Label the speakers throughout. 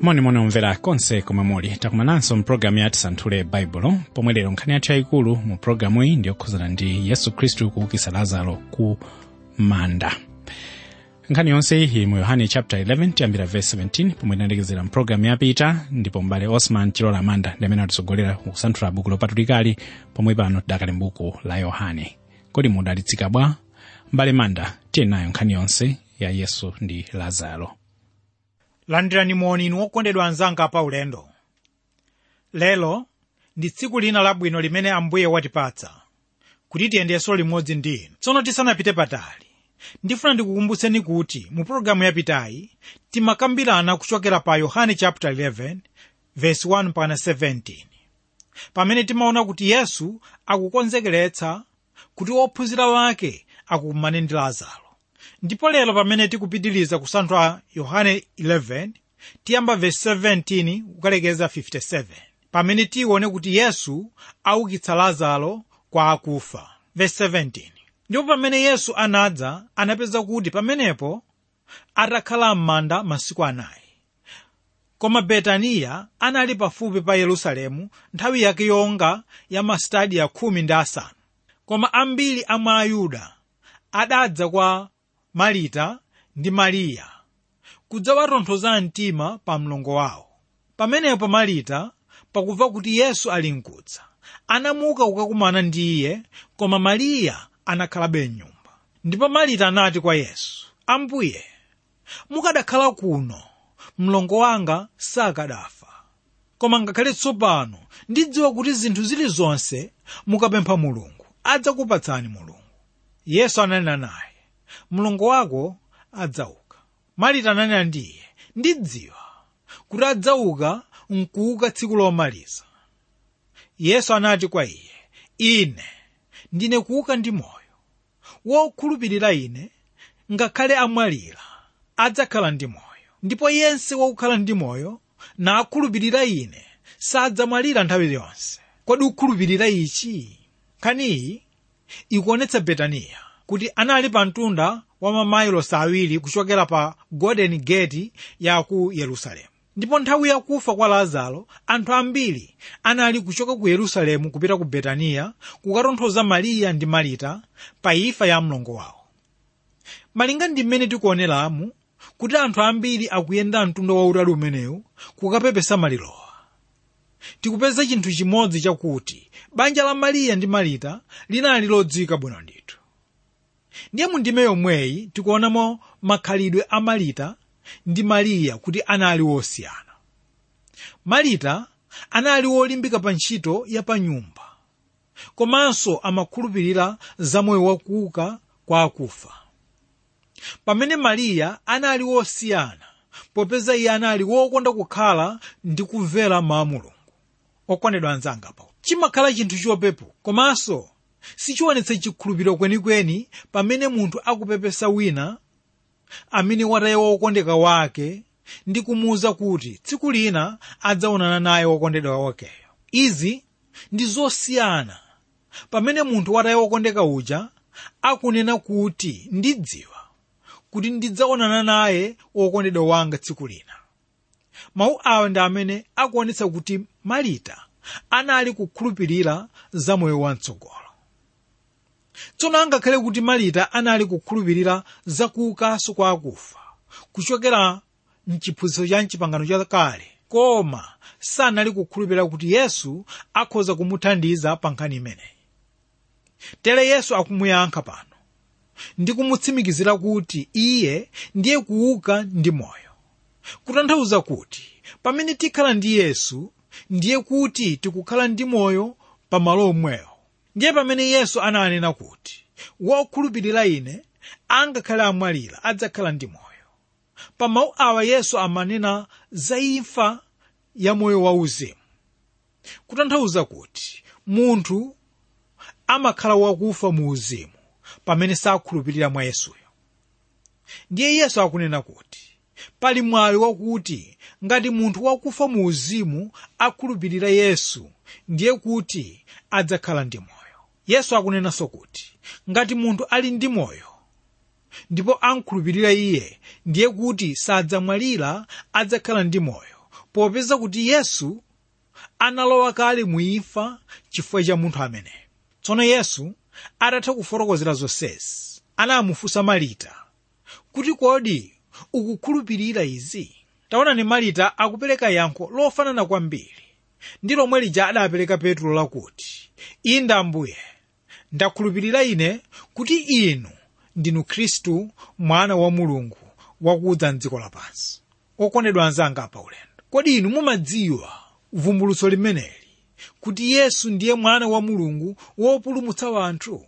Speaker 1: monimoni omvera konse komwe muli takumananso mpulogalamu ya tisanthule baibulo pomwe lero nkhani yathu yayikulu mu pulogalamu iyi ndiyokhuzana ndi yesu khristu kuukitsa lazaro ku manda nkhani yonse iyi mu yohane chapter 11 tiyambira verse 17 pomwe tinalekezera mpulogalamu yapita ndipo mbale osman chilola amanda ndi amene atitsogolera kusanthula buku lopatulikali pomwe pano tidakali mbuku la yohane kodi mudalitsika bwa mbale manda tiye nayo nkhani yonse ya yesu ndi lazaro
Speaker 2: landirani moni inu okondedwa anzanga pa ulendo lero ndi tsiku lina labwino limene ambuye watipatsa kuti tiyendenso limodzi ndi inu tsono tisanapite patali ndifuna ndikukumbutseni kuti mu pologalamu yapitayi timakambirana kuchokera pa yohane chapter 11 verse 1 mpaka 17 pamene timaona kuti yesu akukonzekeretsa kuti ophunzira wake akumane ndi lazaro ndipo lero pamene tikupitiriza kusanthula yohane 11 tiyamba verse 17 kukalekeza 57 pamene tione kuti yesu aukitsa lazaro kwa akufa verse 17 ndipo pamene yesu anadza anapeza kuti pamenepo atakhala m'manda masiku anayi koma betaniya anali pafupi pa yerusalemu nthawi yake yonga ya masitadiya khumi ndi asanu koma ambiri a mwa ayuda adadza kwa marita ndi mariya kudzawatonthoza mtima pa mlongo wawo pamenepo marita pakumva kuti yesu ali mkudza anamuka kukakumana ndi iye koma mariya anakhalabe mnyumba ndipo marita anati kwa yesu ambuye mukadakhala kuno mlongo wanga sakadafa koma ngakhale tsopano ndidziwa kuti zinthu zilizonse mukapempha mulungu adzakupatsani mulungu yesu ananena naye mlongo wako adzauka marita ananena ndi iye ndidziwa kuti adzauka nkuuka tsiku lomaliza yesu anati kwa iye ine ndine kuuka ndi moyo wokhulupirira ine ngakhale amwalira adzakhala ndi moyo ndipo yense wokhala ndi moyo nakhulupirira ine sadzamwalira nthawi yonse kodi ukhulupirira ichi nkhaniyi ikuonetsa betaniya kuti anali pa mtunda wa mamayilosi awiri kuchokera pa golden gate ya ku yerusalemu ndipo nthawi yakufa kwa lazaro anthu ambiri anali kuchoka ku yerusalemu kupita ku betaniya kukatonthoza mariya ndi marita pa imfa ya mlongo wawo malinga ndi mmene tikuoneramu kuti anthu ambiri akuyenda mtunda wautali umenewu kukapepesa malirowa tikupeza chinthu chimodzi chakuti banja la mariya ndi marita linali lodziwika bwino ndithu ndiye mu ndime yomweyi tikuonamo makhalidwe a marita ndi mariya kuti anali wosiyana marita anali wolimbika pa ntchito ya pa nyumba komanso amakhulupirira za moyo wakuuka kwa akufa pamene mariya anali wosiyana popeza iye anali wokonda kukhala ndi kumvera mawu a mulungu okondedwa anzanga pa chimakhala chinthu chopepuka komanso sichionetsa chikhulupiriro kwenikweni pamene munthu akupepesa wina amene wataya wokondeka wake ndi kumuwuza kuti tsiku lina adzaonana naye wokondedwa wakeyo izi ndi zosiyana pamene munthu wataya wokondeka uja akunena kuti ndidziwa kuti ndidzaonana naye wokondedwa wanga tsiku lina mawu awa ndi amene akuonetsa kuti marita anali kukhulupirira za moyo wamtsogolo tsono angakhale kuti marita anali kukhulupirira za kuukanso kwa akufa kuchokera mchiphunzitso cha mchipangano chakale koma sanali kukhulupirira kuti yesu akhoza kumuthandiza pa nkhani imeneyi tere yesu akumuyankha pano ndi kumutsimikizira kuti iye ndiye kuuka ndi moyo kutanthauza kuti pamene tikhala ndi yesu ndiye kuti tikukhala ndi moyo pa malo omwewo ndiye pamene yesu ananena kuti wokhulupirira ine angakhale amwalira adzakhala ndi moyo pa mawu awa yesu amanena za imfa ya moyo wauzimu kutanthauza kuti munthu amakhala wakufa mu uzimu pamene sakhulupirira mwa yesuyo ndiye yesu akunena kuti pali mwayi wakuti ngati munthu wakufa mu uzimu akhulupirira yesu ndiye kuti adzakhala ndi moyo yesu akunenanso kuti ngati munthu ali ndi moyo ndipo ankhulupirira iye ndiye kuti sadzamwalira adzakhala ndi moyo popeza kuti yesu analowa kale muimfa chifukwa cha munthu ameneyo tsono yesu atatha kufotokozera zonsezi anamufunsa marita kuti kodi ukukhulupirira izi taonani marita akupereka yankho lofanana kwambiri ndi lomwe lija adapereka petro lakuti inde ambuye ndakhulupirira ine kuti inu ndinu khristu mwana wa mulungu wakudza mdziko lapansi okondedwa anzanga pa ulendo kodi inu mumadziwa vumbulutso limeneli kuti yesu ndiye mwana wa mulungu wopulumutsa wanthu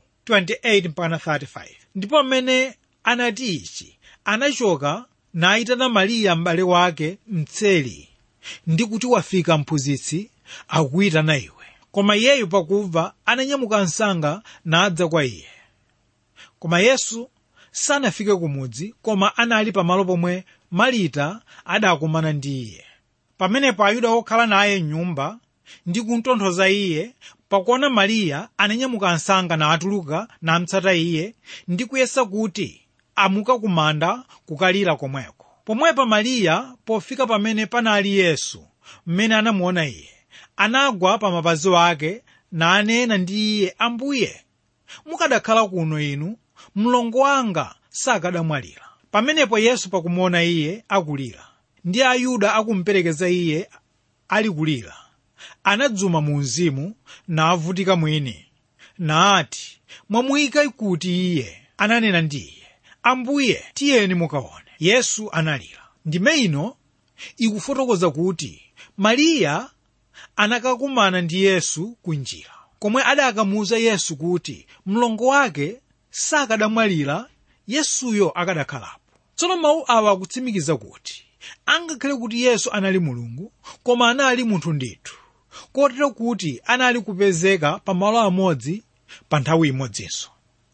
Speaker 2: 28-35 ndipo mmene anati ichi anachoka nayitana mariya m'bale wake mtseli ndi kuti wafika mphunzitsi akuyitana iwe koma iyeyu pakumva ananyamuka msanga nadza kwa iye koma yesu sanafike kumudzi koma anali pamalo pomwe marita adakumana ndi iye pamenepo ayuda okhala naye mnyumba ndi kumtonthoza iye pakuona mariya ananyamuka msanga natuluka namtsata iye ndi kuyesa kuti amuka kumanda kukalira komweko pomwepa mariya pofika pamene panali yesu mmene anamuona iye anagwa pa mapazi ake nanena ndi iye ambuye mukadakhala kuno inu mlongo wanga sakadamwalira pamenepo yesu pakumuona iye akulira ndi ayuda akumuperekeza iye ali kulira anadzuma mu mzimu navutika mwini nati mwamuyika kuti iye ananena ndi iye ambuye tiyeni mukaone yesu analira ndime ino ikufotokoza kuti mariya anakakumana ndi yesu kunjira komwe adakamuwuza yesu kuti mlongo wake sakadamwalira yesuyo akadakhalapo tsono mawu awa akutsimikiza kuti angakhale kuti yesu anali mulungu koma anali munthu ndithu kotero kuti anali kupezeka pamalo amodzi pa nthawi imodzinso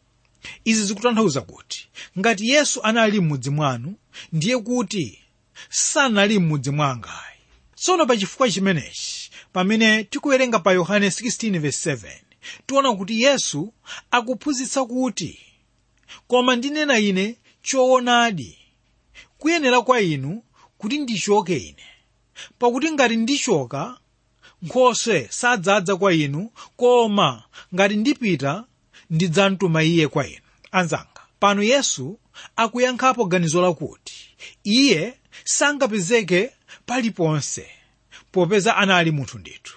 Speaker 2: izi zikutanthauza kuti ngati yesu anali m'mudzi mwanu ndiye kuti sanali m'mudzi mwangayi tsono pa chifukwa chimenechi pamene tikuwerenga pa yohane 16:7 tiona kuti yesu akuphunzitsa kuti koma ndinena ine choonadi kuyenera kwa inu kuti ndichoke ine pakuti ngati ndichoka nkhoswe sadzadza kwa inu koma ngati ndipita ndidzamtuma iye kwa inu anzanga pano yesu akuyankhapo ganizo lakuti iye sangapezeke paliponse popeza anali munthu ndithu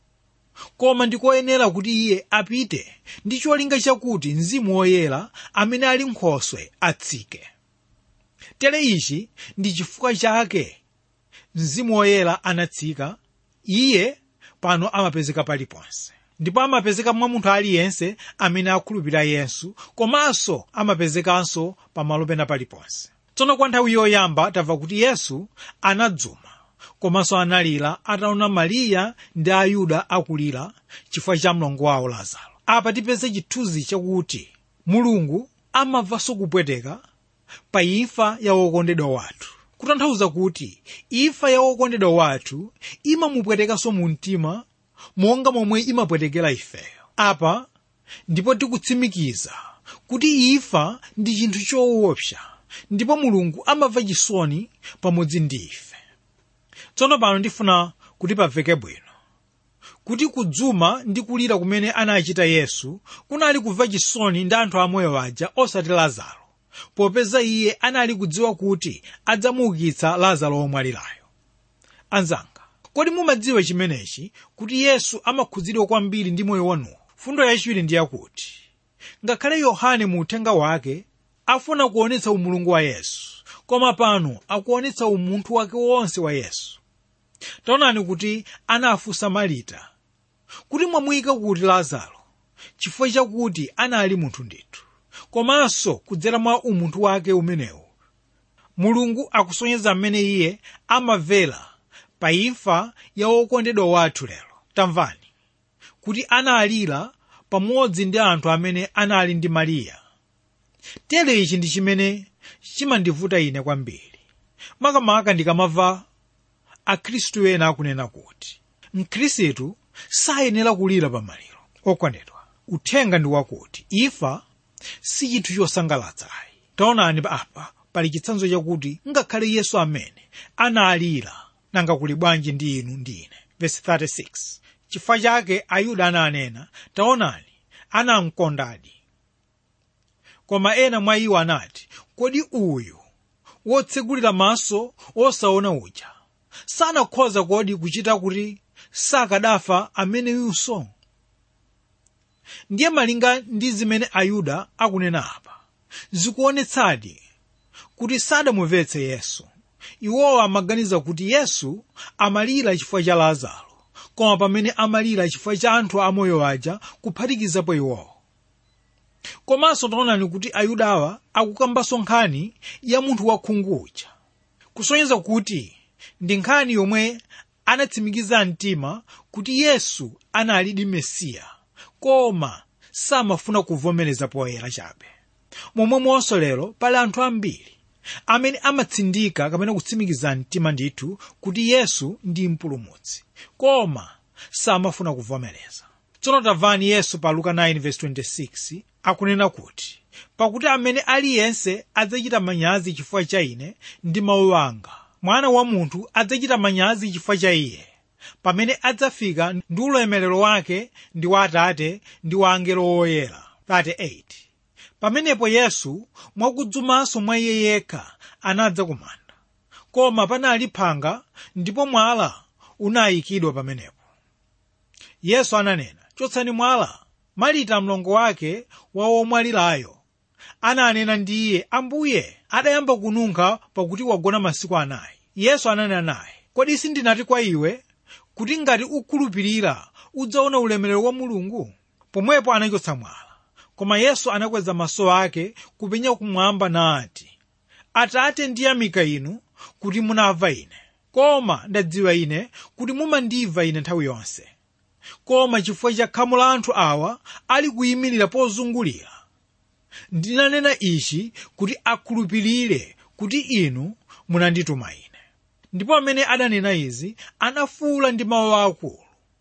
Speaker 2: koma ndikoyenera kuti iye apite ndi cholinga chakuti mzimu woyera amene ali nkhoswe atsike tere ichi ndi chifukwa chake mzimu woyera anatsika iye pano amapezeka paliponse ndipo amapezeka mwa munthu aliyense amene akhulupirira yesu komanso amapezekanso pamalo pena paliponse tsono kwa nthawi yoyamba tamva kuti yesu anadzuma komanso analira ataona mariya ndi ayuda akulira chifukwa cha mlongo wawo lazaro apa tipeze chithunzi chakuti mulungu amamvanso kupweteka pa imfa ya wokondedwa wathu kutanthauza kuti imfa ya wokondedwa wathu imamupwetekanso mu mtima monga momwe imapwetekera ifeyo apa ndipo tikutsimikiza kuti imfa ndi chinthu choopsa ndipo mulungu amamva chisoni pamodzi ndi ife tsono pano ndifuna kuti pamveke bwino kuti kudzuma ndi kulira kumene anachita yesu kunali kumva chisoni ndi anthu amoyo aja osati lazaro popeza iye anali kudziwa kuti adzamuukitsa lazaro womwalirayo anzanga kodi mumadziwa chimenechi kuti yesu amakhudzidwa kwambiri ndi moyo wanuwo fundo yachiwiri ndi yakuti ngakhale yohane mu uthenga wake afuna kuonetsa umulungu wa yesu koma pano akuonetsa umunthu wake wonse wa yesu taonani kuti anafunsa marita kuti mwamuyika kuti lazaro chifukwa chakuti anali munthu ndithu komanso kudzera mwa umunthu wake umenewu mulungu akusonyeza mmene iye amamvera pa imfa ya wokondedwa wathu lero tamvani kuti analira pamodzi ndi anthu amene anali ndi mariya tere ichi ndi chimene chimandivuta ine kwambiri makamaka ndikamva akhristu ena akunena kuti mkhristu sayenera kulira pa maliro okondedwa uthenga ndi wakuti imfa si chinthu chosangalatsayi taonani apa pali chitsanzo chakuti ngakhale yesu amene analira nanga kuli bwanji ndi inu ndi ine verse 36 chifukwa chake ayuda ananena taonani anamkondadi koma ena mwa iwo anati kodi uyu wotsegulira maso osaona uja sanakhoza kodi kuchita kuti sakadafa ameneyunso ndiye malinga ndi zimene ayuda akunena apa zikuonetsadi kuti sadamumvetse yesu iwowo amaganiza kuti yesu amalira chifukwa cha lazaro koma pamene amalira chifukwa cha anthu amoyo aja kuphatikizapo iwowo komanso taonani kuti ayudawa akukambanso nkhani ya munthu wakhungu uja kusonyeza kuti ndi nkhani yomwe anatsimikiza mtima kuti yesu analidi mesiya koma samafuna kuvomereza poyera chabe momwemonso lero pali anthu ambiri amene amatsindika kapena kutsimikiza mtima ndithu kuti yesu ndi mpulumutsi koma samafuna kuvomereza tsono tamvani yesu pa luka 9:26 akunena kuti pakuti amene aliyense adzachita manyazi chifukwa cha ine ndi mawu anga mwana wa munthu adzachita manyazi chifukwa cha iye pamene adzafika ndi ulemerero wake ndi wa atate ndi wa angelo oyera 38 pamenepo yesu mwakudzumanso mwa iye yekha anadza kumanda koma panali phanga ndipo mwala unayikidwa pamenepo yesu ananena chotsani mwala marita mlongo wake wa womwalirayo ananena ndi iye ambuye adayamba kununkha pakuti wagona masiku anayi yesu ananena naye kodi sindinati kwa iwe kuti ngati ukhulupirira udzaona ulemerero wa mulungu pomwepo anachotsa mwala koma yesu anakweza maso ake kupenya kumwamba nati atate ndiyamika inu kuti munamva ine koma ndadziwa ine kuti mumandimva ine nthawi yonse koma chifukwa cha khamu la anthu awa ali kuyimirira pozungulira ndinanena ichi kuti akhulupirire kuti inu munandituma ine ndipo amene adanena izi anafuwula ndi mawu akulu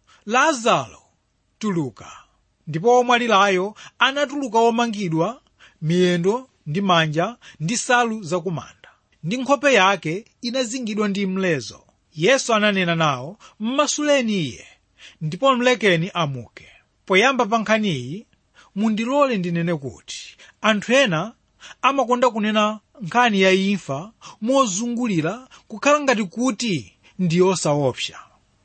Speaker 2: lazaro tuluka ndipo womwalirayo anatuluka womangidwa miyendo ndi manja ndi nsalu zakumanda ndi nkhope yake inazingidwa ndi mlezo yesu ananena nawo mmasuleni iye ndipo mlekeni amuke poyamba pa nkhaniyi mundilole ndinene kuti anthu ena amakonda kunena nkhani ya imfa mozungulira kukhala ngati kuti ndi yosaopsa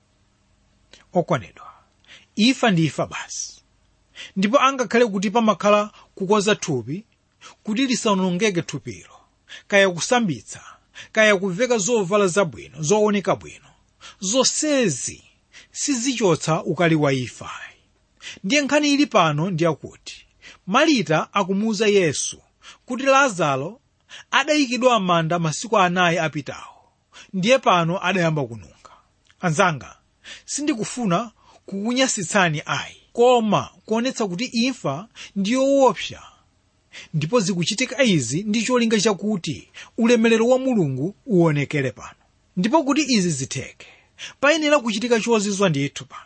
Speaker 2: okwanedwa imfa ndi imfa basi ndipo angakhale kuti pamakhala kukonza thupi kuti lisanongeke thupilo kaya kusambitsa kaya kuveka zovala zabwino zooneka bwino zonsezi sizichotsa ukali wa imfa ndiye nkhani ili pano ndiyakuti marita akumuwuza yesu kuti lazaro adayikidwa m'manda masiku anayi apitawo ndiye pano adayamba kununkha anzanga sindikufuna kukunyasitsani ayi koma kuonetsa kuti imfa ndi yoopsa ndipo zikuchitika izi ndi cholinga chakuti ulemerero wa mulungu uonekere pano ndipo kuti izi zitheke payenera kuchitika chozizwa ndithu pano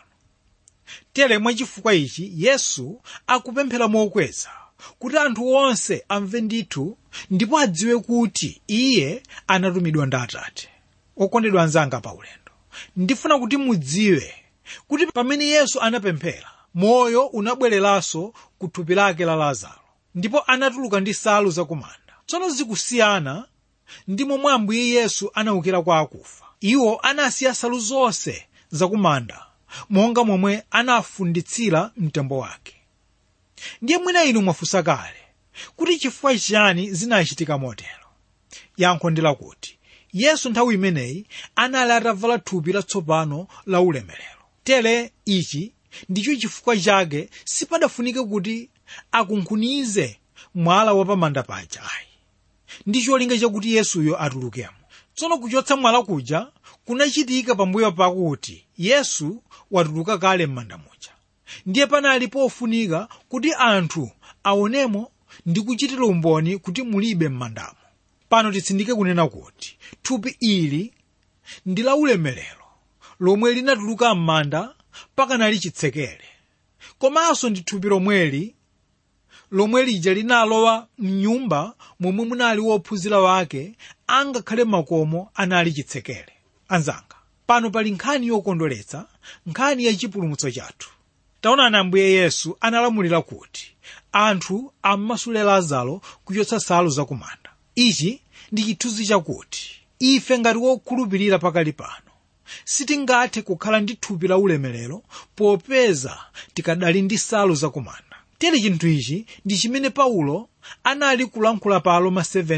Speaker 2: tere mwachifukwa ichi yesu akupemphera mokweza kuti anthu onse amve ndithu ndipo adziwe kuti iye anatumidwa ndi atate okondedwa anzanga pa ulendo ndifuna kuti mudziwe kuti pamene yesu anapemphera moyo unabwereranso ku thupi lake la lazaro ndipo anatuluka ndi nsalu zakumanda tsono zikusiyana ndi momwe ambuye yesu anaukira kwa akufa iwo anasiya nsalu zonse zakumanda monga momwe anafunditsira mtembo wake ndiye mwina inu mwafunsa kale kuti chifukwa chiyani zinachitika motero yankho ndi lakuti yesu nthawi imeneyi anali atavala thupi latsopano la ulemerero tere ichi ndicho chifukwa chake sipadafunike kuti akunkhunize mwala wapamanda paja ayi ndi cholinga chakuti yesuyo atulukemo tsono kuchotsa mwala kuja kunachitika pambuyo pakuti yesu watuluka kale m'manda muja ndiye panali pofunika kuti anthu aonemo ndi kuchitira umboni kuti mulibe m'mandamo pano titsindike kunena kuti thupi ili ndi la ulemerero lomwe linatuluka m'manda pakanali chitsekere komanso ndi thupi lomweli lomwe lija linalowa mnyumba momwe munali wophunzira wake angakhale makomo anali chitsekere anzanga pano pali nkhani yokondweretsa nkhani ya chipulumutso chathu taonani ambuye yesu analamulira kuti anthu ammasule lazaro kuchotsa nsalu zakumanda ichi ndi chithunzi chakuti ife ngati wokhulupirira pakali pano sitingathe kukhala ndi thupi la ulemerero popeza tikadali ndi nsalu zakumanda tere chinthu ichi ndi chimene paulo anali kulankhula pa aroma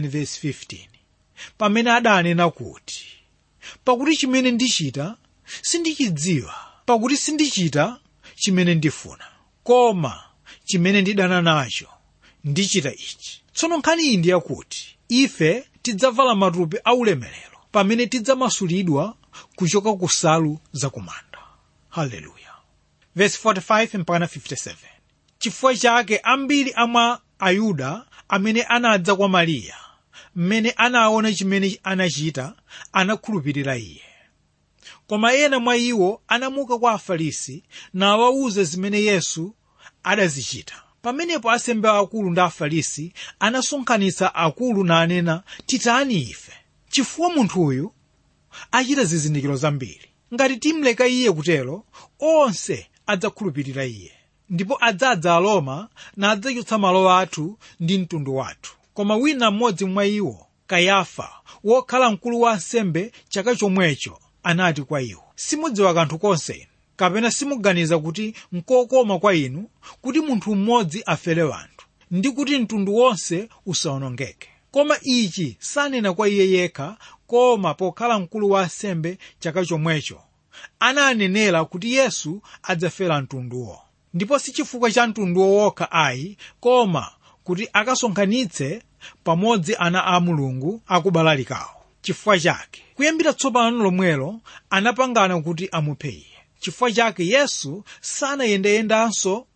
Speaker 2: 7:15 pamene adanena kuti pakuti chimene ndichita sindichidziwa pakuti sindichita chimene ndifuna koma chimene ndidana nacho ndichita ichi tsono nkhani iyi ndi yakuti ife tidzavala matupi aulemerero pamene tidzamasulidwa kuchoka ku nsalu zakumanda haleluya verse 45 mpaka 57 chifukwa chake ambiri amwa ayuda amene anadza kwa mariya mmene anaona chimene anachita anakhulupirira iye koma ena mwa iwo anamuka kwa afarisi nawawuza zimene yesu adazichita pamenepo asembe akulu ndi afarisi anasonkhanitsa akulu nanena titani ife chifukwa munthuyu achita zizindikiro zambiri ngati timleka iye kutero onse adzakhulupirira iye ndipo adzadza aroma nadzachotsa malo athu ndi mtundu wathu koma wina mmodzi mwa iwo kayafa wokhala mkulu wa ansembe chaka chomwecho anati kwa iwo simudziwa kanthu konse inu kapena simuganiza kuti nkokoma kwa inu kuti munthu mmodzi afere wanthu ndi kuti mtundu wonse usawonongeke koma ichi sanena kwa iye yekha koma pokhala mkulu wa ansembe chaka chomwecho ananenera kuti yesu adzafera mtunduwo ndipo si chifukwa cha mtunduwo wokha ayi koma kuti akasonkhanitse pamodzi ana a mulungu akubalalikawo chifukwa chake kuyambira tsopano lomwelo anapangana kuti amuphe iye chifukwa chake yesu sanayendayendanso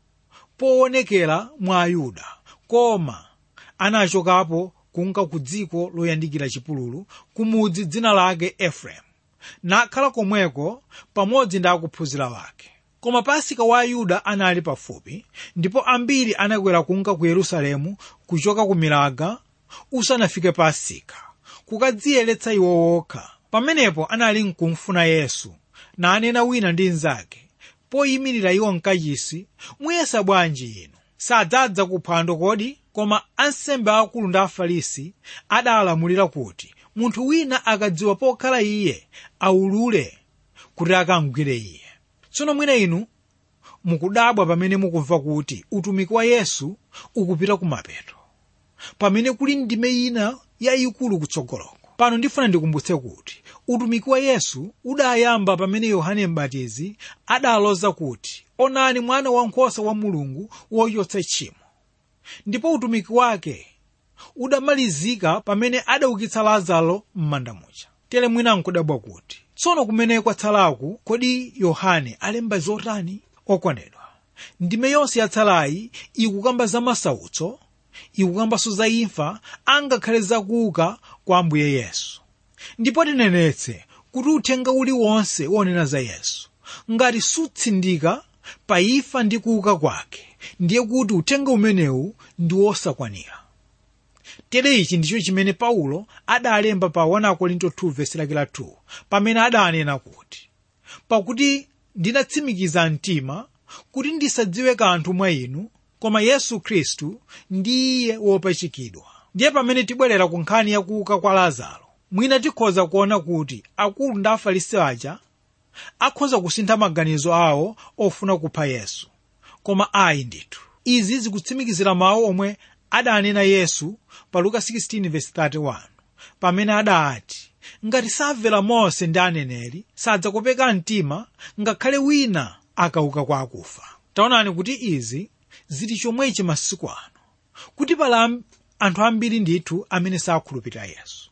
Speaker 2: poonekera mwa ayuda koma anachokapo kunka ku dziko loyandikira chipululu kumudzi dzina lake efereimu nakhala komweko pamodzi ndi akuphunzira wake koma pasika wa ayuda anali pafupi ndipo ambiri anakwera kunka ku yerusalemu kuchoka ku milaga usanafike pasika kukadziyeretsa iwo wokha pamenepo anali nkumfuna yesu nanena wina ndi mnzake poyimirira iwo mkachisi muyesa bwanji inu sadzadza kuphwando kodi koma ansembe akulu ndi afarisi adalamulira kuti munthu wina akadziwa pokhala iye aulule kuti akamgwire iye tsono mwina inu mukudabwa pamene mukumva kuti utumiki wa yesu ukupita kumapeto pamene kuli ndime ina yayikulu kutsogoloko pano ndifuna ndikumbutse kuti utumiki wa yesu udayamba pamene yohane mbatizi adaloza kuti onani mwana wankhosa wa mulungu wochotsa tchimo ndipo utumiki wake udamalizika pamene adaukitsa lazaro m'manda muja tere mwina nkudabwa kuti tsono kumene kwatsalaku kodi yohane alemba zotani okondedwa ndime yonse yatsalayi ikukamba za masautso ikukambanso za imfa angakhale zakuuka kwa ambuye yesu ndipo tinenetse kuti uthenga uliwonse wonena za yesu ngati sutsindika pa imfa ndi kuuka kwake ndiye kuti uthenga umenewu ndi wosakwanira tere ichi ndicho chimene paulo adalemba pa 1 korinto 2 vesi lake la 2 pamene adanena kuti pakuti ndinatsimikiza mtima kuti ndisadziwe kanthu mwa inu koma yesu khristu ndiye wopachikidwa ndiye pamene tibwerera ku nkhani yakuuka kwa lazaro mwina tikhoza kuona kuti akulu ndi afarisi aja akhoza kusintha maganizo awo ofuna kupha yesu koma ayi ndithu izi zikutsimikizira mawu omwe adanena yesu pa luka 16:31 pamene adati ngati samvera mose ndi aneneri sadzakopeka mtima ngakhale wina akauka kwa akufa taonani kuti izi zili chomwechi masiku ano kuti pala anthu ambiri ndithu amene sakhulupirira yesu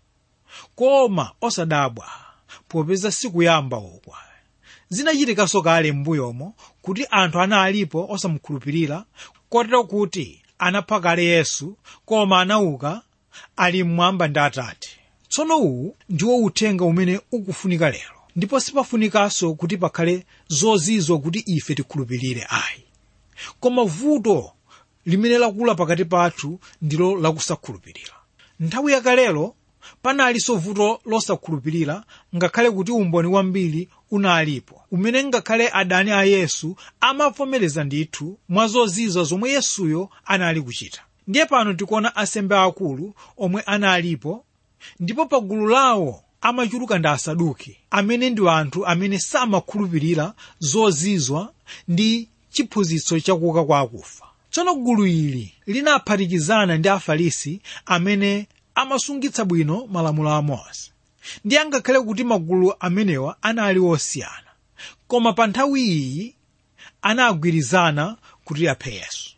Speaker 2: koma osadabwa popeza sikuyamba okwa zinachitikanso kale m'mbuyomo kuti anthu analipo osamukhulupirira kotero kuti anapha kale yesu koma anauka ali mmwamba ndi atate tsono uwu ndiwo uthenga umene ukufunika lero ndipo sipafunikanso kuti pakhale zozizwa kuti ife tikhulupirire ayi koma vuto limene lakula pakati pathu ndilo lakusakhulupirira nthawi yakalelo panalinso vuto losakhulupirira ngakhale kuti umboni wambiri unalipo umene ngakhale adani a yesu amavomereza ndithu mwa zozizwa zomwe yesuyo anali kuchita ndiye pano tikuona asembe akulu omwe analipo ndipo pa gulu lawo amachuluka ndi asaduki amene ndi anthu amene samakhulupirira zozizwa ndi chiphunzitso chakuuka kwa akufa tsono gulu ili linaphatikizana ndi afarisi amene amasungitsa bwino malamulo a mose ndi angakhale kuti magulu amenewa anali osiyana koma pa nthawi iyi anagwirizana kuti aphe yesu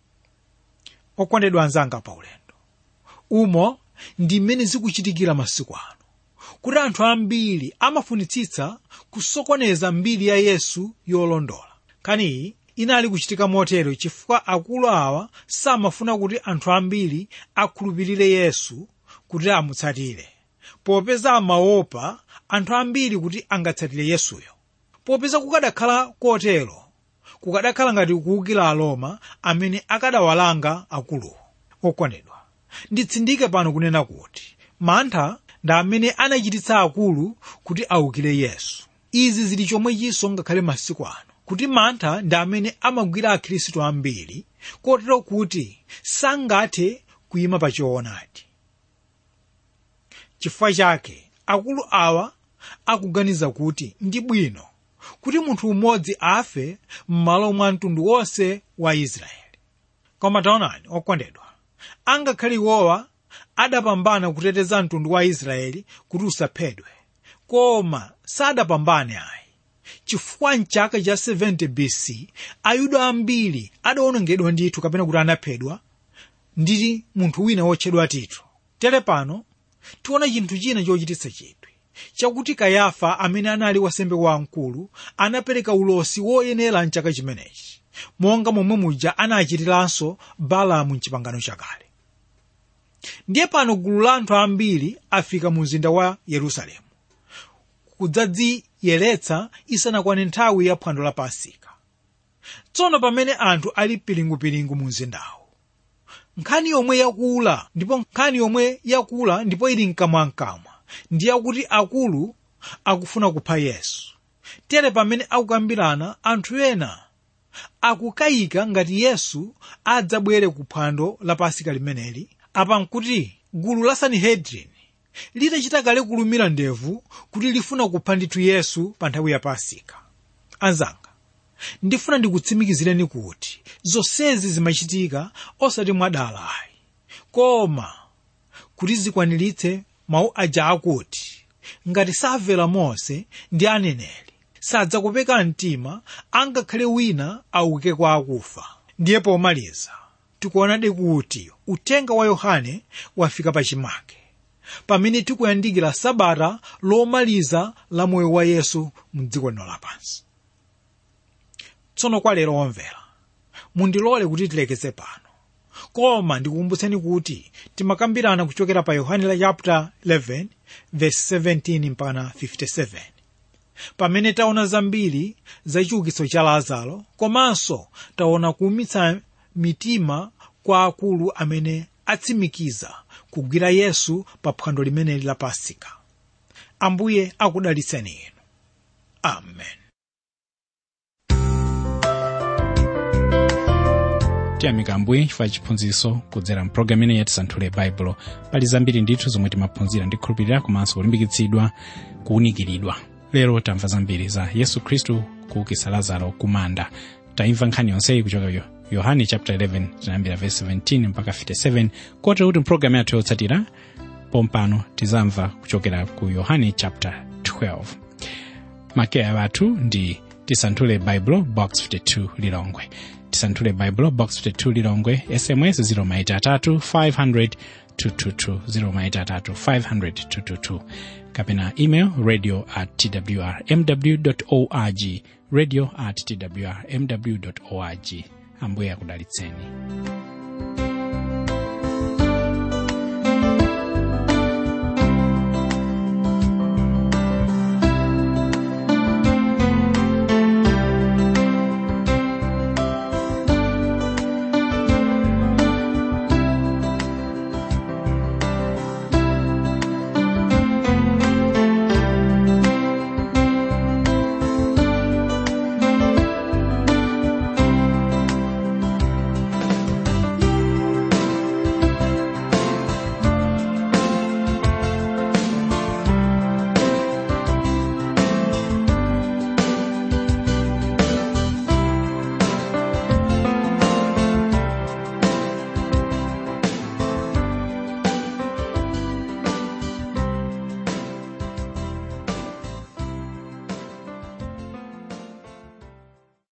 Speaker 2: okondedwa anzanga pa ulendo umo ndi mmene zikuchitikira masiku ano kuti anthu ambiri amafunitsitsa kusokoneza mbiri ya yesu yolondola kaniyi inali kuchitika motero chifukwa akulu awa samafuna kuti anthu ambiri akhulupirire yesu kuti amutsatire popeza amaopa anthu ambiri kuti angatsatire yesuyo popeza kukadakhala kotero kukadakhala ngati kuwukira aroma amene akadawalanga akuluwo okondedwa nditsindike pano kunena kuti mantha ndi amene anachititsa akulu kuti awukire yesu izi zili chomwechinso ngakhale masiku ano kuti mantha ndi amene amagwira akhristu ambiri kotero kuti sangathe kuyima pa choonadi chifukwa chake akulu awa akuganiza kuti ndi bwino kuti munthu mmodzi afe m'malo mwa mtundu wonse wa israeli koma taonani okondedwa angakhale iwowa adapambana kuteteza mtundu wa israeli kuti usaphedwe koma sadapambane ayi chifukwa mchaka cha 70 bc ayuda ambiri adawonongedwa ndithu kapena kuti anaphedwa ndi munthu wina wotchedwa tito tere pano tiona chinthu china chochititsa chidwi chakuti kayafa amene anali wasembe wamkulu anapereka ulosi woyenera mchaka chimenechi monga momwe muja anachitiranso balamu mchipangano chakale ndiye pano gulu la anthu ambiri afika mu mzinda wa yerusalemu kudzadziyeretsa isanakwane nthawi ya phwando la pasika tsono pamene anthu ali pilingupilingu mu mzindawo nkhani yomwe yakula ndipo nkhani yomwe yakula ndipo ili mkamwamkamwa ndi yakuti akulu akufuna kupha yesu tere pamene akukambirana anthu ena akukayika ngati yesu adzabwere ku phwando la pasika limeneli apa nkuti gulu la sanhedrin litachita kale kulumira ndevu kuti lifuna kupha ndithu yesu pa nthawi ya pasika anzanga ndifuna ndikutsimikizireni kuti zonsezi zimachitika osati mwadala ayi koma kuti zikwaniritse mawu aja akuti ngati samvera mose ndi aneneri sadzakopeka mtima angakhale wina auke kwa akufa ndiye pomaliza tikuonadi kuti uthenga wa yohane wafika pachimake pamene tikuyandikira sabata lomaliza la moyo wa yesu mdziko lino lapansi tsono kwa lero omvera mundilole kuti tilekeze pano koma ndikukumbutseni kuti timakambirana kuchokera pa yohane la chapter 11 verse 17 mpaka 57 pamene taona zambiri za chiukitso cha lazaro komanso taona kuumitsa mitima kwa akulu amene atsimikiza kugwira yesu pa phwando limeneli la pasika ambuye akudalitseni inu amen
Speaker 1: tiyamika ambuye chifukwa chiphunzitso kudzera mpulogalamu imene yatisanthule baibulo pali zambiri ndithu zomwe timaphunzira ndi kukhulupirira komanso kulimbikitsidwa kuwunikiridwa lero tamva zambiri za yesu khristu kuukitsa lazaro kumanda taimva nkhani yonseyi kuchoka yohane chapter 11 tinayambira verse 17 mpaka 57 kotero kuti mpulogalamu yathu yotsatira pompano tizamva kuchokera ku yohane chapter 12 makeya athu ndi tisanthule baibulo box 52 lilongwe tisanthule baibulo box 52 lilongwe sms 0maitatu 500 222 0maitatu 500 222 kapena email radio at twrmw org radio at twrmw org ambuye akudalitseni